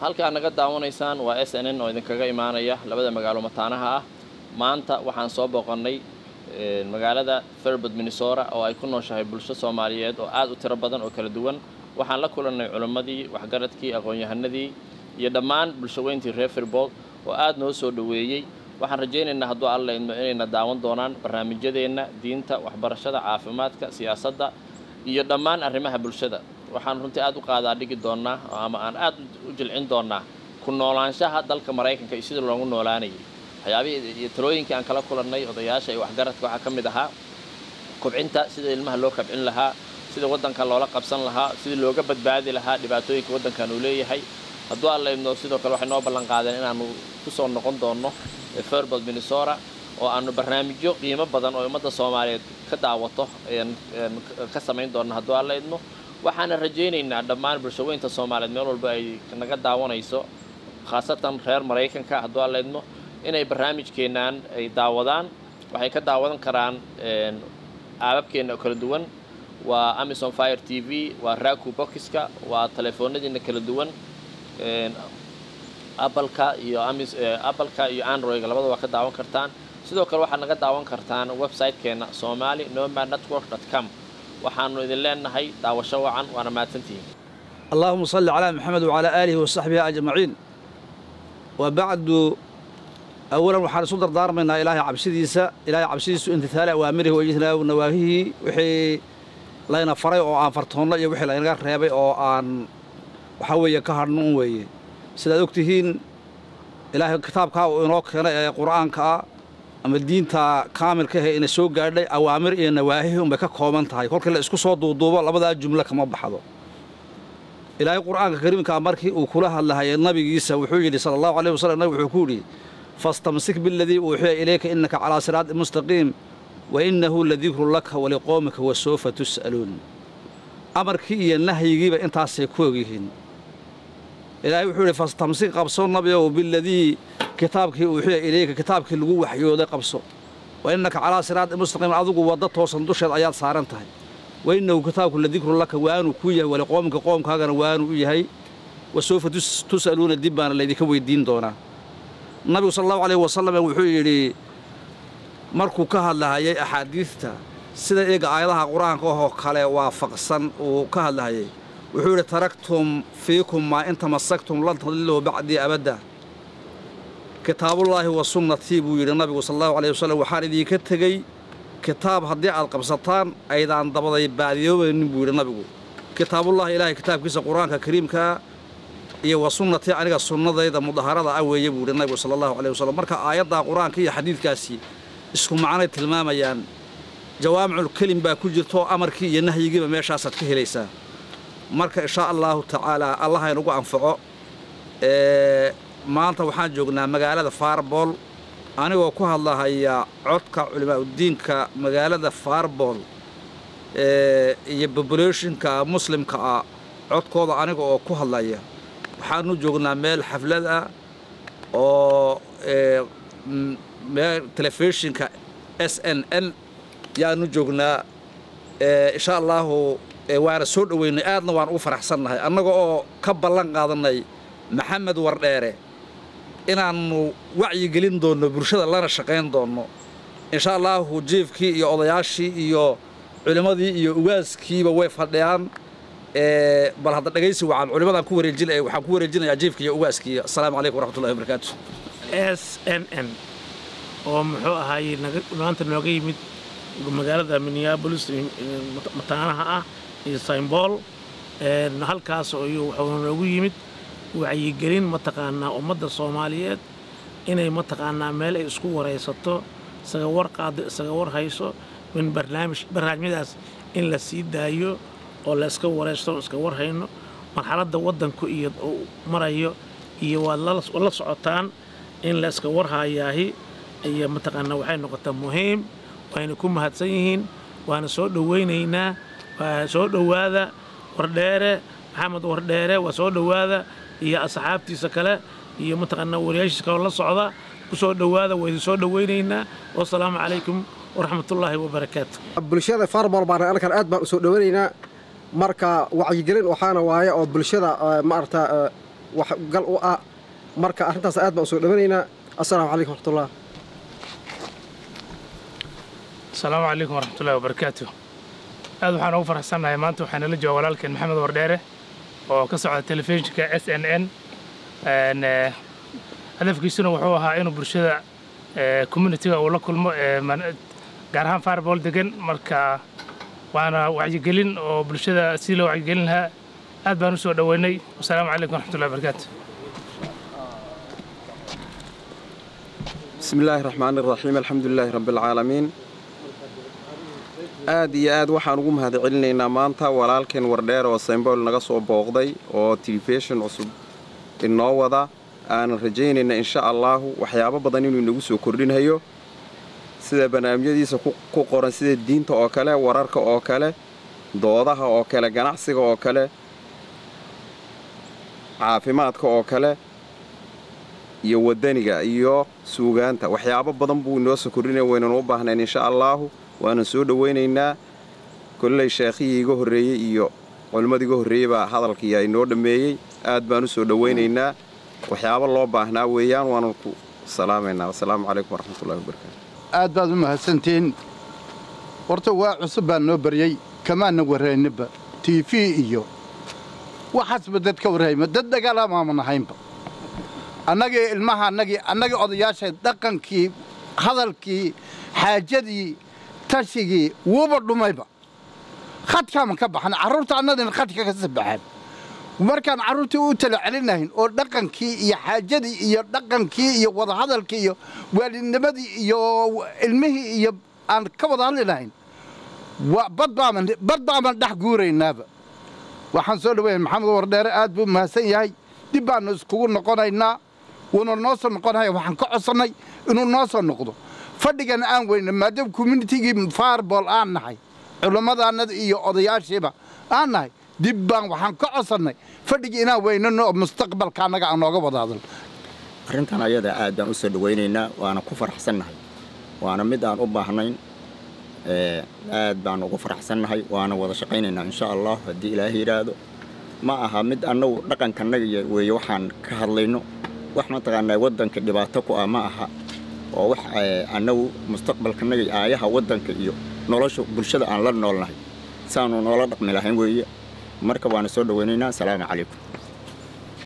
halkaa naga daawanaysaan waa s n n oo idinkaga imaanaya labada magaalo mataanaha ah maanta waxaan soo booqannay magaalada fairbood minnesota oo ay ku nooshahay bulsho soomaaliyeed oo aad u tiro badan oo kala duwan waxaan la kulannay culimmadii waxgaradkii aqoon-yahanadii iyo dhammaan bulshaweyntii reer fairbood oo aad noo soo dhoweeyey waxaan rajaynaynaa hadduu alla idmo inayna daawan doonaan barnaamijyadeenna diinta waxbarashada caafimaadka siyaasadda iyo dhammaan arrimaha bulshada waxaan runtii aad u qaadaa dhigi doonnaa ama aan aad u jilcin doonnaa ku noolaanshaha dalka maraykanka iyo sida loogu noolaanayay waxyaabihii iyo talooyinkii aan kala kulannay odayaasha iyo waxgaradka waxaa ka mid ahaa kobcinta sida ilmaha loo kabcin lahaa sida waddanka loola qabsan lahaa sidii looga badbaadi lahaa dhibaatooyinka waddankan uu leeyahay hadduu alla idmo sidoo kale waxay noo ballan qaadeen inaannu ku soo noqon doonno fairbold minnesota oo aanu barnaamijyo qiimo badan oo ummadda soomaaliyeed ka daawato ka samayn doonno hadduu alla idmo waxaana rajaynaynaa dhammaan bulshaweynta soomaaliyeed meel walba ay naga daawanayso khaasatan reer maraykanka hadduu alla idmo inay barnaamijkeennaan ay daawadaan waxay ka daawadan karaan aababkeenna oo kala duwan waa amison fire t v waa raku bokiska waa telefoonadiina kala duwan appleka iyo appleka iyo androidga labada waa ka daawan kartaan sidoo kale waxaad naga daawan kartaan website-keenna somali nomad network dot com waxaanu idin leenahay daawasho wacan waana mahadsantihiin اللهم صل على محمد وعلى آله وصحبه أجمعين وبعد أولا وحان سو دردارمنا إلهي عبسيديسا إلهي عبسيديسو امتثال أوامره وإجتناب نواهيه وحي layna faray oo aan fartoonno iyo wixii laynaga reebay oo aan waxa weeye ka hadhnuun weeye sidaad og tihiin ilaahay kitaabkaa uu inoo keenay ee qur'aanka ah ama diinta kaamilka ahe ina soo gaadhay awaamir iyo nawaahihi unbay ka kooban tahay kolkii la isku soo duuduubo labadaa jumlo kama baxdo ilaahay qur'aanka kariimkaa markii uu kula hadlahayay nabigiisa wuxuu yidhi sala allahu alayh wasalam nabig wuxuu ku yidhi fastamsik biladii uuxiya ilayka innaka calaa siraati mustaqiim wainnahu ladikru laka waliqoomika wasoofa tus'aluun amarkii iyo nahyigiiba intaasay ku ogyihiin ilaahay wuxuu yidhi fastamsik qabso nabiow biladii kitaabkii uuxiya ilayka kitaabkii lagu waxyooday qabso wa innaka calaa siraati mustaqiim adigu wadda toosan dusheed ayaad saaran tahay wainnahu kitaabku ladikru laka waanuu ku yahay waliqoomika qoomkaagana waanuu u yahay wasoofa tus'aluuna dib baana laydinka weyddiin doonaa nabigu sala allahu alayh wasalam wuxuu yidhi markuu ka hadlahayay axaadiidta sida iyaga aayadaha qur-aanka ahoo kale waafaqsan uu ka hadlahayay wuxuu yidhi taraktum fiikum maa in tamasaktum lan tadiluu bacdii abadda kitaabullaahi wa sunnatii buu yidhi nabigu sala allahu alayh wasalam waxaan idinka tegey kitaab haddii aad qabsataan aydaan dabaday baadiyoobaynin buu yidhi nabigu kitaabullaahi ilaahay kitaabkiisa qur-aanka kariimkaa iyo wa sunnatii aniga sunnadayda mudaharada ah weeye buu yidhi nabigu sala allahu alayh wasalam marka aayaddaa qur-aanka iyo xadiidkaasi isku macnay tilmaamayaan jawaamicul kelim baa ku jirtaoo amarkii iyo nahyigiiba meeshaasaad ka helaysaa marka inshaa allaahu tacaalaa allaha inugu anfaco maanta waxaan joognaa magaalada faarbool anigoo ku hadlahaya codka culimaaudiinka magaalada faarbool iyo bobulationka muslimka ah codkooda aniga oo ku hadlaya waxaanu joognaa meel xaflad ah oo meel telefishinka s n n yaanu joognaa insha allaahu waana soo dhoweynay aadna waan ugu faraxsannahay annaga oo ka ballan qaadanay maxamed wardheere inaannu wacyigelin doonno bulshada lana shaqayn doonno insha allaahu jiifkii iyo odayaashii iyo culimmadii iyo ugaaskiiba way fadhiyaan bal hadda dhegaysi wacan culimadaan ku wareejin waxaan ku wareejinayaa jiifka iyo ugaaskii assalaamu calaykum waraxmatullahi wabarakaatu s n n oo muxuu ahaayey maanta nooga yimid magaalada minneabolis mataanaha ah iyo saymbool halkaas ayuu wuxuu noogu yimid wacyigelin mataqaanaa ummadda soomaaliyeed inay mataqaanaa meel ay isku waraysato isaga war qaado isaga war hayso min barnaamij barnaamijyadaas in la sii daayo oo la iska waraysto iska war hayno marxaladda waddanku iyo uu marayo iyo waad la socotaan in la iska warhayaahi iyo mataqaanaa waxay noqotaa muhiim wayna ku mahadsan yihiin waana soo dhowaynaynaa waa soo dhowaada wardheere maxamed wardheere waa soo dhowaada iyo asxaabtiisa kale iyo mataqaanaa wariyaashiisa kaloo la socda ku soo dhowaada waa idin soo dhowaynaynaa wasalaamu calaykum waraxmatullaahi wabarakaatu bulshada farbol baan halkan aad baan u soo dhowanaynaa marka wacyigelin waxaana waaye oo bulshada maarata wax gal u ah marka arrintaas aad baan u soo dhawanaynaa assalaamu calaykum waraxmatullah asalaamu calaykum waraxmatullahi wabarakaatu aad waxaan ugu faraxsannahay maanta waxaana la jooga walaalkeen maxamed wardheere oo ka socda telefishinka s n n hadafkiisuna wuxuu ahaa inuu bulshada communitiga uu la kulmo gaar ahaan fireball degan marka waana wacyigelin oo bulshada si loo wacyigelin lahaa aad baan u soo dhoweynay wasalaamu calaykum waraxmatullahi wabarakaatu بسم الله الرحمن الرحيم الحمد لله رب العالمين aad iyo aad waxaan ugu mahadcelinaynaa maanta walaalkeen wardheer oo saymbool naga soo booqday oo telefishon cusub inoo wada aanan rajaynayna insha allaahu waxyaabo badan inuu inagu soo kordhinhayo sida barnaamijyadiisa ku qoran sida diinta oo kale wararka oo kale doodaha oo kale ganacsiga oo kale caafimaadka oo kale iyo waddaniga iyo suugaanta waxyaabo badan buu inoo soo kordhinaya waynan u baahnayn insha allaahu waanan soo dhowaynaynaa kolley sheekhihii iga horreeyey iyo culimmadii iga horreeyey baa hadalkiiyaa inoo dhammeeyey aad baan u soo dhowaynaynaa waxyaabo loo baahnaa weeyaan waanan ku salaamaynaa wasalaamu calaykum waraxmatullahi wabarakaatu aad baad u mahadsantihiin horta waa cusub baa noo baryey kamaana warrayninba t v iyo waxaasba dad ka warrayma dad dagaalamaama nahaynba annagii ilmaha annagii annagii odayaasha dhaqankii hadalkii xaajadii tashigii wuuba dhumayba khadkaaman ka baxan carruurta annadina khadka ka sabaxaan markaan carruurtii u tala celinahayn oo dhaqankii iyo xaajadii iyo dhaqankii iyo wadahadalkii iyo waalidnimadii iyo ilmihii iyo aan ka wada hadli lahayn badbaaman badbaaman dhex guuraynaaba waxaan soo dhaweynay maxamed wardheere aad buu mahadsan yahay dib baannu iskugu noqonaynaa wuuna noo soo noqonaya waxaan ka codsannay inuu noo soo noqdo fadhigana aan weyna maadaama communitigii fireball aan nahay culummadaannada iyo odayaashiiba aan nahay dib baan waxaan ka codsannay fadhigii inaan weynano oo mustaqbalka annaga aan nooga wada hadal arrintan ayada aad baan u soo dhawaynaynaa waana ku faraxsannahay waana mid aan u baahnayn aad baan ugu faraxsannahay waana wada shaqaynaynaa insha allah haddii ilaahay yidhaahdo ma aha mid annagu dhaqankannaga weeye waxaan ka hadlayno wax mataqaanaa waddanka dhibaato ku ah ma aha oo wax annagu mustaqbalkannaga iyo aayaha waddanka iyo nolosha bulshada aan la noolnahay saanu noola dhaqmi lahayn weeye marka waana soo dhowaynaynaa asalaamu calaykum